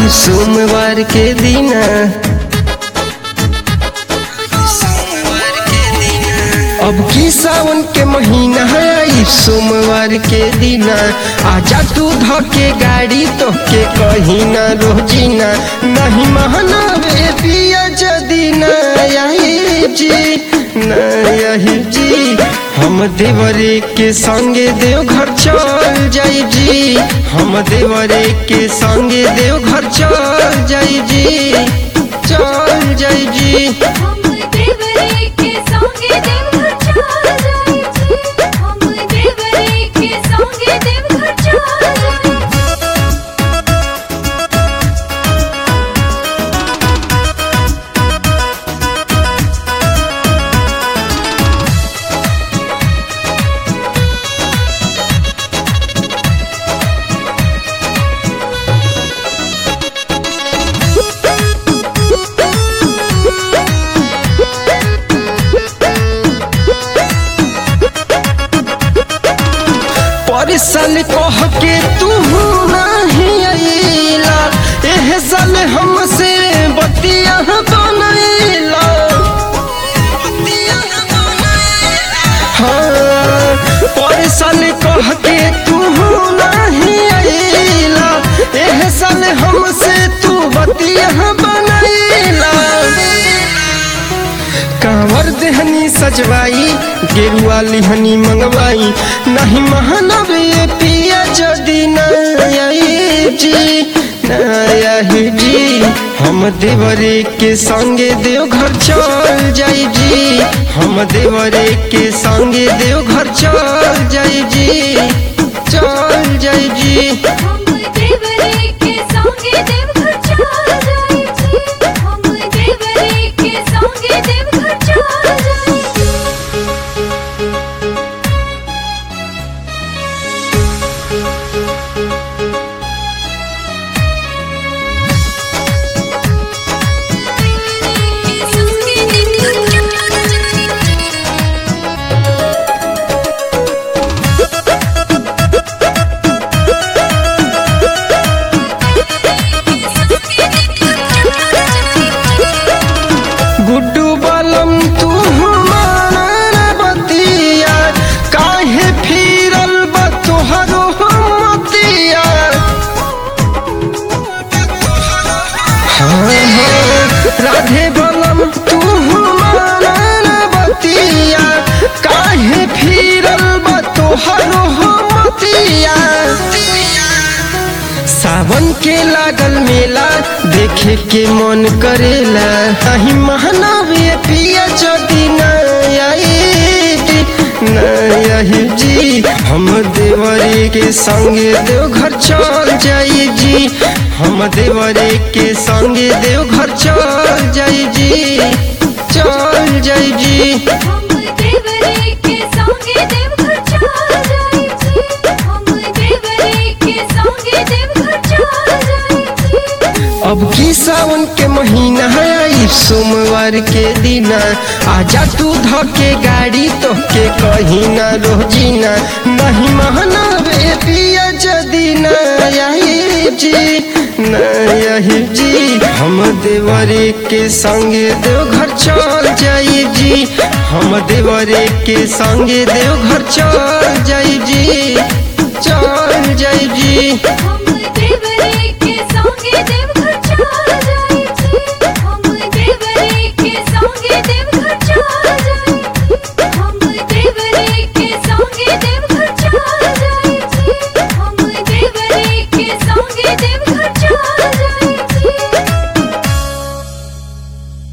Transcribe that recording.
आई सोमवार के दिन अब की सावन के महीना आई सोमवार के दिन आजा तू धके गाड़ी तो के कहीं ना रोजीना नहीं महनावे पिया जदी ना आई जी ना यही जी हम देवरे के संगे देव घर चल जाई जी हम देवरे के संगे देव घर चल जाई जी चल जाई जी हम देवरे के संगे देवघर चल जाई जी हम देवरे के संगे देवघर चल जाई पर साल कह के तू नहीं अइला एह साल हमसे बतिया बनैला हाँ पर साल कह के तू नहीं अइला एह साल हमसे तू बतिया बनैला कांवर देहनी सजवाई गेरुआ लिहनी मंगवाई नहीं महानव ये पिया जदी नई जी नई जी हम देवरे के संगे देव घर चल जाई जी हम देवरे के संगे देव घर चल जाई जी चल जाई जी हम देवरे के संगे देवघर चल जाई जी हम देवरे के संगे देवघर चल जाई गुड्डू बलम तू हमारा बतिया काहे फिरल बा तोहरो मतिया हाँ, हाँ, राधे बलम तू हमारा बतिया काहे फिरल बा तोहरो मतिया सावन के लागल मेला देखे के मन करेला नहीं महानवे पिया जदी नही जी हम देवरे के संगे देव घर चल जाई जी हम देवरे के संगे देव घर चल जाई जी चल जाई जी हम देवरे के संगे देवघर चल जाई जी हम देवरे के संगे देवघर चल जाई जी अब की सावन के महीना है आई सोमवार के दिन आजा तू धके गाड़ी तो के कहीं ना रोजीना नहीं महनावे पिया जदी नही जी नही जी हम देवरे के संगे देव घर चल जाई जी हम देवरे के संगे देव घर चल